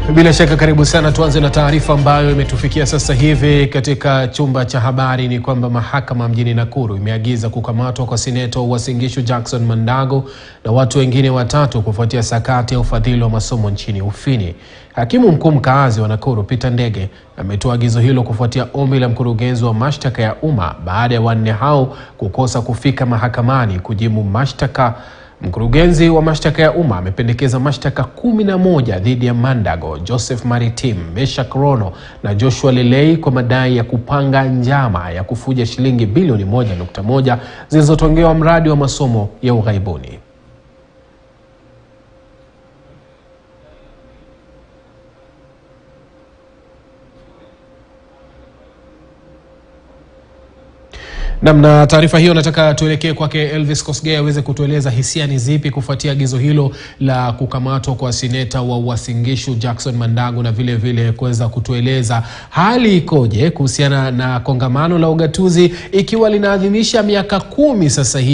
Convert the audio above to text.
Bila shaka karibu sana. Tuanze na taarifa ambayo imetufikia sasa hivi katika chumba cha habari ni kwamba mahakama mjini Nakuru imeagiza kukamatwa kwa seneta wa Uasin Gishu Jackson Mandago na watu wengine watatu kufuatia sakati ya ufadhili wa masomo nchini Ufini. Hakimu mkuu mkaazi wa Nakuru Peter Ndege ametoa agizo hilo kufuatia ombi la mkurugenzi wa mashtaka ya umma baada ya wanne hao kukosa kufika mahakamani kujibu mashtaka. Mkurugenzi wa mashtaka ya umma amependekeza mashtaka kumi na moja dhidi ya Mandago, Joseph Maritim, Meshak Rono na Joshua Lelei kwa madai ya kupanga njama ya kufuja shilingi bilioni moja nukta moja zilizotongewa mradi wa masomo ya ughaibuni. Namna taarifa hiyo, nataka tuelekee kwake Elvis Kosgei aweze kutueleza hisia ni zipi kufuatia agizo hilo la kukamatwa kwa seneta wa Uasin Gishu Jackson Mandago, na vile vile kuweza kutueleza hali ikoje kuhusiana na kongamano la ugatuzi ikiwa linaadhimisha miaka kumi sasa hivi.